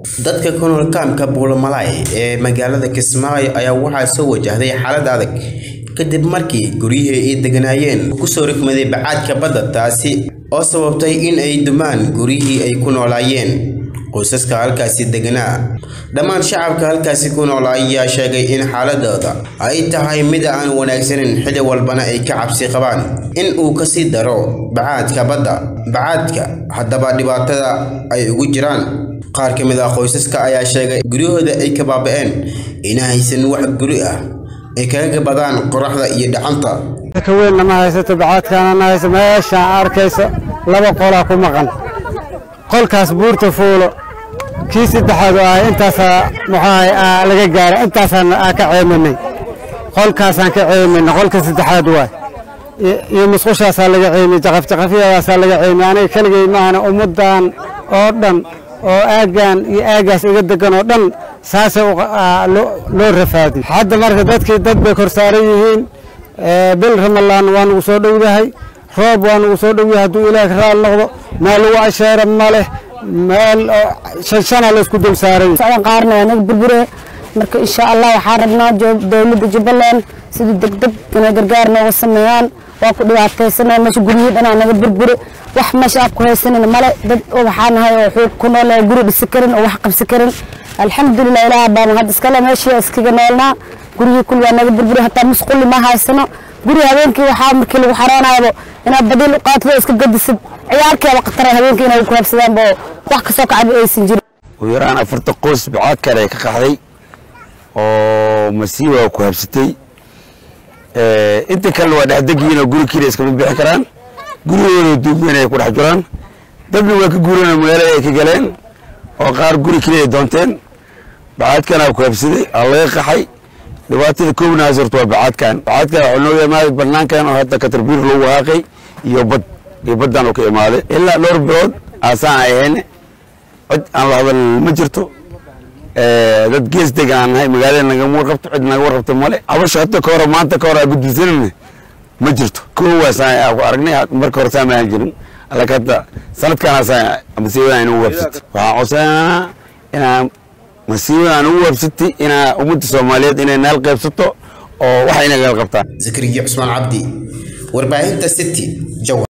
dadka ku nool kaamka buulamalaay ee magaalada kismaayo ayaa waxaa soo wajahday xaalad adag kadib markii guryihii ay deganaayeen kusoo rikmaday bacaadka badda taasi oo sababtay in ay dumaan guryihii ay ku noolaayeen qoysaska halkaasi deganaa dhammaan shacabka halkaasi ku nool ayaa sheegay in xaaladooda ay tahay mid aan wanaagsanin xilli walbana ay ka cabsi qabaan in uu kasii daro bacaadka badda bacaadka haddaba dhibaatada ay ugu jiraan qaar ka mid ah qoysaska ayaa sheegay guryahooda ay ka baaba'een ina haysan wax guri ah ay kaga gabadaan qoraxda iyo dhacanta ka weynna ma haysato bacaadkaana ma hayso meeshaan arkayso laba qolaa ku maqan qolkaas buurta fuulo kii saddexaad oo ah intaasaa muxuahay laga gaaray intaasaan ka ceeminay qolkaasaan ka ceeminay qolka saddexaad waay iyo musqushaasaa laga ceemiyey jaqafjaqafyadaasaa laga ceemiyey aniga keligay maahana ummaddan oo dhan oo aaggan iyo aaggaas iga degan oo dhan saasay loo rafaadiy hadda marka dadkii dad bay kor saaran yihiin bil ramalaan waa nugu soo dhowdahay roob waa nugu soo dhowyahay hadduu ilaah ka raal noqdo meel lagu asheera ma leh meel shanshana laysku dul saaray qaarna waa naga burbure marka insha allah waxaan rabnaa dowladda jubbaland sidii degdeg inay gargaar nooga sameeyaan waa ku dhibaataysanay meesha guryihii dhanaa naga burbure wax meesha aad ku haysanin male dad waxaa nahay oo xuug ku nool oo guri dhisi karin oo wax qabsi karin alxamdulilah ilaah baan hadda iskale meeshii iskaga noolnaa guryihii kul waa naga burbure hataa musquli ma haysano guri habeenkii waxaa markii lagu xaroonaayaba inaad badiil u qaatid oo iska gadisid ciyaarkeeba khatara habeenkii inay ku habsadaan oo wax kasoo kacaba aysan jirin ugu yaraan afarta qoys bacaad kale ay ka qaxday oo masiiba ku habsatay inta kalena waa dhexdegiinoo guri keliya iskama bixi karaan gurigooda duubyeen ay ku dhex jiraan dadna waa ka guureen magaalada ay ka galeen oo qaar guri keliya ay doonteen bacaadkana ku habsaday aa laga qaxay dhibaatada koobnaas horta waa bacaadkan bacaadkan waxaa noo imaaday banaankan oo hadda katarbiir lagu waaqay iyo bad iyo baddan oo ka imaaday ilaa dhowr bilood aasaan ay ahayn cid aan la hadal ma jirto dad gees deg aan nahay magaalada nagama warqabto cid naga warqabto male abasha hadda ka hore maanta ka hore aa gudbisanayna ma jirto koowaasaan ku aragnay marka hore saan aan jirin alaka hadda sanadkaanaasaan masiibadan inagu wabsatay waxaan codsanaa inaan masiibadan ugu wabsatay inaa ummadda soomaaliyeed inay naal qaybsato oo wax inagal qabtaan zakariya cusmaan cabdi warbaahinta city jawa